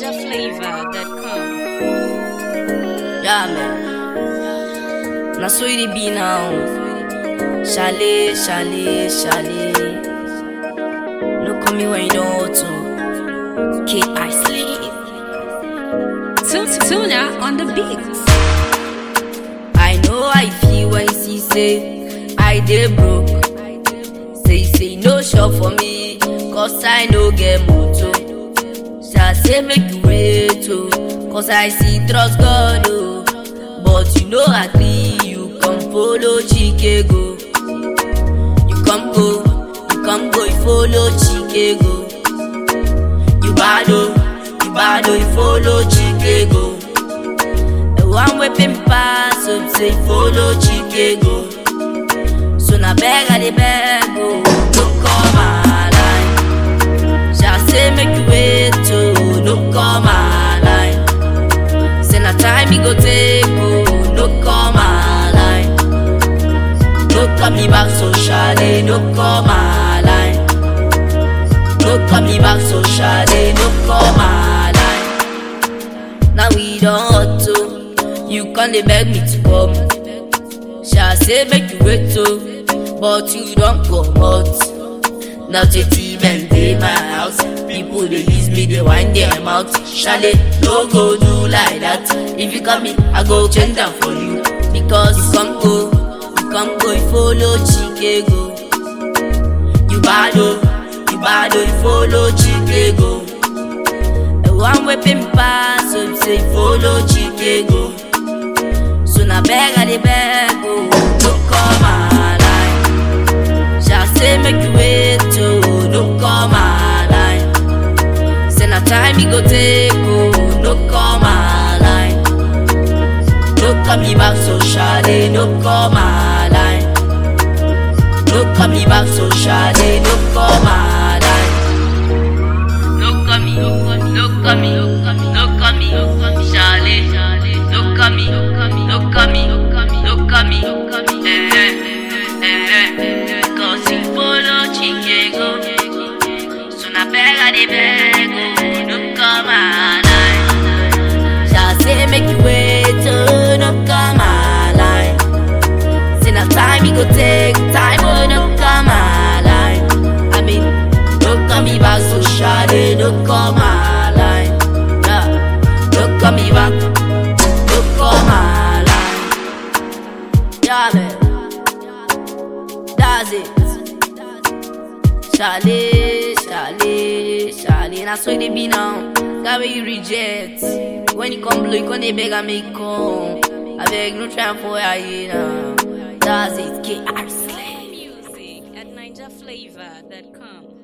NinjaFlavor.com. Yeah, man. Now so it be now. Chalet, chalet, chalet. No call me when you don't want to. K I sleep. Tu- Tuna on the beats. I know I feel when see say I dey broke. Say say no shop for me, cause I no get motor. Say say make you wait oh, cause I see trust God oh. But you know agree, you come follow Chike go. You come go, you come go, you follow Chike go. You bad oh, you bad oh, you follow Chike go. The one wey pay me pass up say follow Chike go. So na beg I dey beg oh, no call my line. Shall say make you wait oh, no call my line. Say na time e go take oh, no call my line. No call me back so shade, no call my line. No call me back so shade, no call my line. Now we don't hot oh, you can't dey beg me to come. Shall say make you wait oh, but you don't come out. Now JT men dey my house, people dey use me dey wind their mouth. Shale no go do like that. If you come me, I go change am for you because you come go, you come go, you follow Chike go. You bad oh, you bad oh, you follow Chike go. The one wey pay me pass, so you say follow Chike go. So na beg I dey beg oh, no call my line. Shall say make you wait oh, no call my line. Say na time e go take oh, no call my line. No call me back so shade, no call my line. No call me back so shade, no call my line. No call me, no call me, no call me, no call me, no call me, no call me, shade, no call me, no call me, no call me, no call me, no call me, no call me, eh eh eh eh. Cause you follow Chicago, so na beg I dey beg oh, no call my line. Shall say make you wait oh, no call my line. Say na time e go take time oh, no call my line. I mean, no call me back so shade, no call my line. Yeah, no call me back, no call my line. Yeah, man. That's it. Charlie, Charlie, Charlie. That's why they be now. That way you reject. When you come blow, you come they beg and make come. I beg no try for you now. That's it. KR Slay. Music at NinjaFlavor.com.